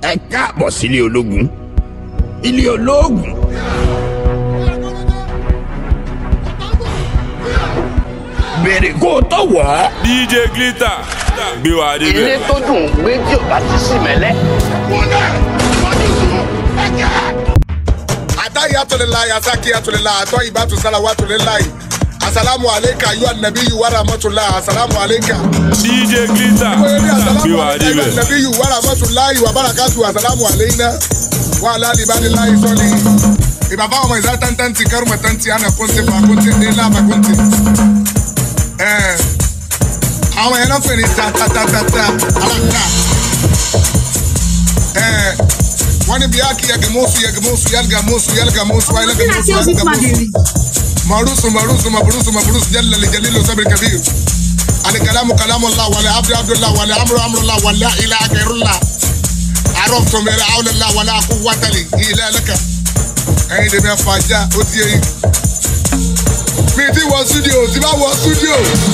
ẹ káàbọ̀ sílé ológun ilé ológun bèrè kó o tó wọ̀ ọ́. dj glitter gbé wa ilé débẹ̀. tó dùn ún gbé tí ò bá ti sí mẹ́lẹ́. atahiyatulilayi asakiyatulilayi atọyibatu salawatulilayi asalamu aleyka yu anabiyu waramatulayi asalamu aleyka. dj glitter wẹ́rẹ́ asalamu gbé wa aleyka yu débẹ̀. anabiyu waramatulayi wabarakatu asalamu aleyna wa alali banilayi sọli. ìbàbá ọmọ ìzá tantanti kẹrùmọ tanti ana kúnti fa kúnti ní lába kúnti. ẹẹ àwọn yẹn náà fẹ́ ni tatatatata alaka. ẹẹ wọ́n ní bí a kì í yẹgẹmọ́sù yẹgẹmọ́sù yẹlgẹmọ́sù yẹlgẹmọ́sù yẹlgẹmọ́sù yẹlgẹmọ́sù. معروس معروس مبروس مبروس جل لجليل وصبر كبير الكلام كلام الله ولا عبد عبد الله ولا امر امر الله ولا اله غير الله عرفتم لا حول الله ولا قوة لي الا لك ẹyin lè mẹ fàájà ó ti yẹyin mi ti wọ studio ti bá wọ studio.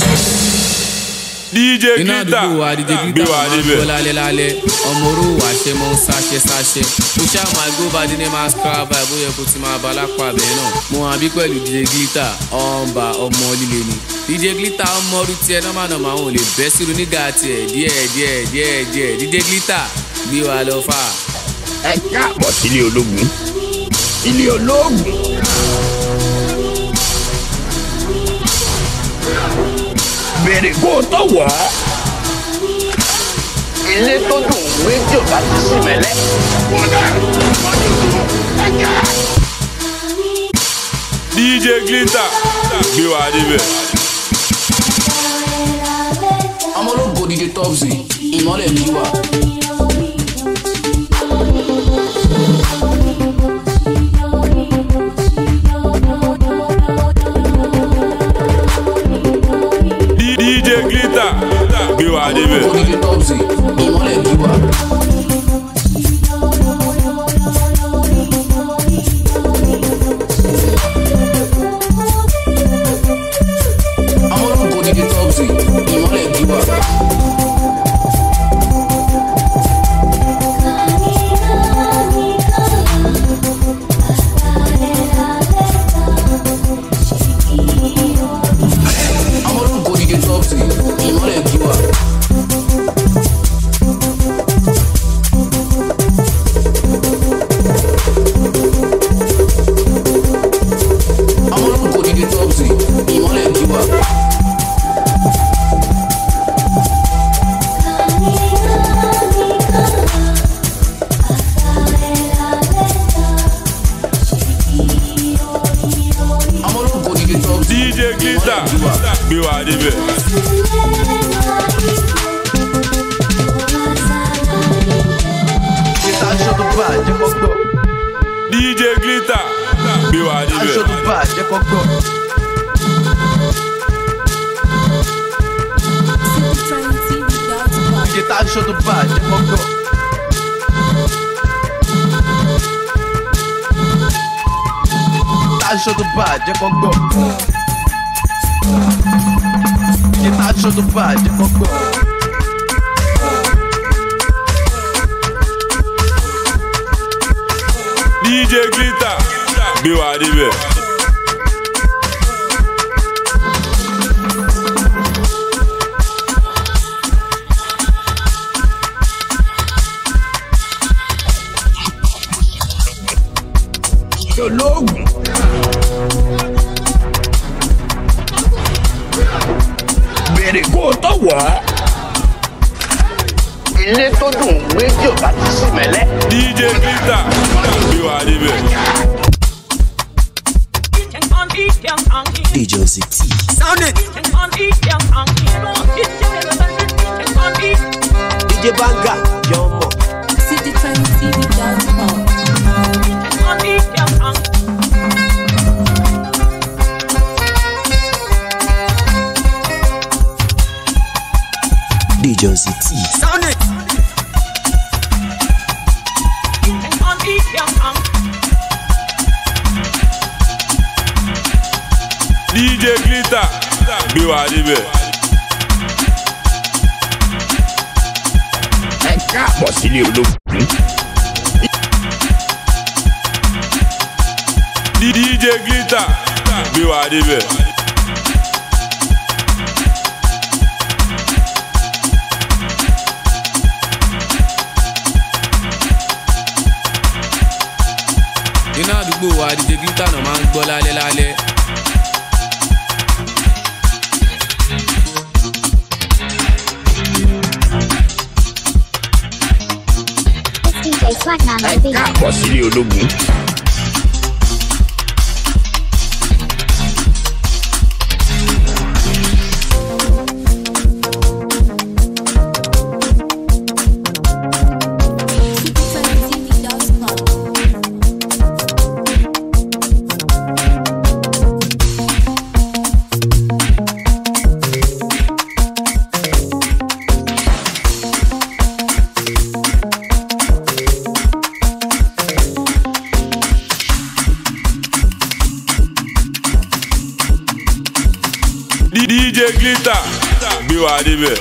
dj iná glitter àdúgbò wa díje gbé glitter wa máa ń gbó débẹ̀. lálẹ́ lálẹ́ ọmọ oró wà ṣe mọ́ ń sáṣẹ sáṣẹ kò ṣáà máa gbó bá dín ní máa scrap vibe bóyá kò ti máa bá lápá bẹ́ẹ̀ náà mo hàn bí pẹ̀lú díje glitter ọ̀nba ọmọ líle ni díje glitter ọmọ ọdún tiẹ̀ nọ́mà nọ́mà àwọn ò lè bẹ́ sírun nígà tiẹ̀ díẹ̀ díẹ̀ díẹ̀ díẹ̀ díje glitter gbé wa lọ fà. ẹ káàbọ̀ sílé ológun ilé ológun bèrè kó o tó wọ̀ ọ́. ilé tó dùn ún gbé tí ò bá ti sí mẹ́lẹ́. dj glitter gbé wa débẹ̀. ọmọ ológo díje topsy ìmọ̀lẹ̀ ní wà. dj glitter gbé wa débẹ̀. díje topsy ìmọ̀lẹ̀ ní wà. ọmọ ológo díje topsy ìmọ̀lẹ̀ ní wà. ọmọ ológo díje topsy ìmọ̀lẹ̀ ní wà. ọmọ ológo díje topsy ìmọ̀lẹ̀ ní wà. ọmọ ológo díje topsy dj glitter gbé wa débẹ̀. Ìta aṣọ tó bá jẹ́ kó gbọ́. dj glitter gbé wa Aṣọ débẹ̀. tó bá jẹ́ kó gbọ́. Ìta aṣọ tó bá jẹ́ kó gbọ́. Ìta aṣọ tó bá jẹ́ kó gbọ́. Ìta aṣọ tó bá jẹ́ kó gbọ́. dj glitter gbé wa débẹ̀. ológun. bèrè kó o tó wọ̀ ọ́. ilé tó dùn ún gbé tí ò bá ti sí mẹ́lẹ́. dj glitter gbé wa débẹ̀. DJ Ozzy T. DJ Banga, Yomo. DJ Ozzy T. dj glitter gbé wa débẹ̀. ẹ káàbọ̀ sílé ológun DJ glitter gbé wa débẹ̀. iná àdúgbò wa dj glitter náà máa ń gbọ́ lálẹ́ lálẹ́. DJ Swag Man on ẹ the beat. káàbọ̀ sílé ológun. DJ glitter gbé wa débẹ̀.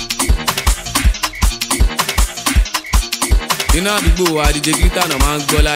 iná àdúgbò wa dj glitter náà máa ń gbọ́ lálẹ́.